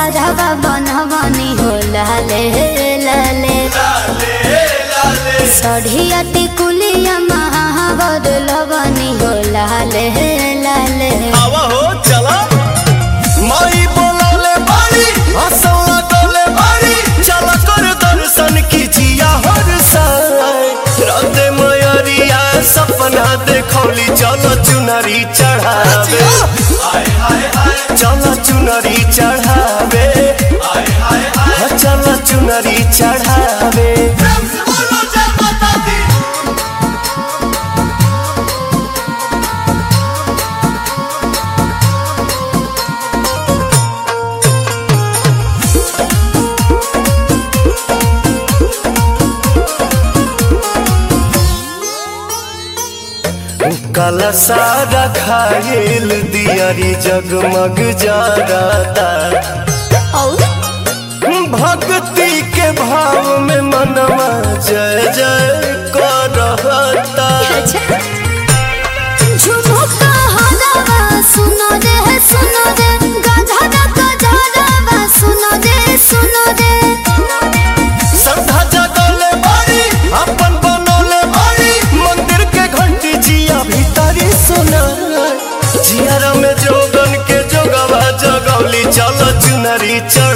सारावा बनवनी हो लाले लाले सढ़िया टिकुलिया महावर लवनी हो लाले लाले आवा हो चला माई बोलौले बारी हंसौला डोले बारी चला कर दर्शन कीजिया हर साय राते मयरिया सपना देखौली चलो चुनरी चढ़ावे चलो चुनरी चढ़ावे चलो चुनरी चढ़ावे काला सारा खायल दियारी जगमग जाता और भक्ति के भाव में मनवा जय जय करता अच्छा झुमुका हरावा सुनो रे सुनो रे गधरा गधरावा सुनो रे सुनो रे श्रद्धा जगले बारी अपन बनोले बारी मंदिर के घंटी जिया भीतरी सुना जियारा में जोगन के जोगवा जगौली चल चुनरी चढ़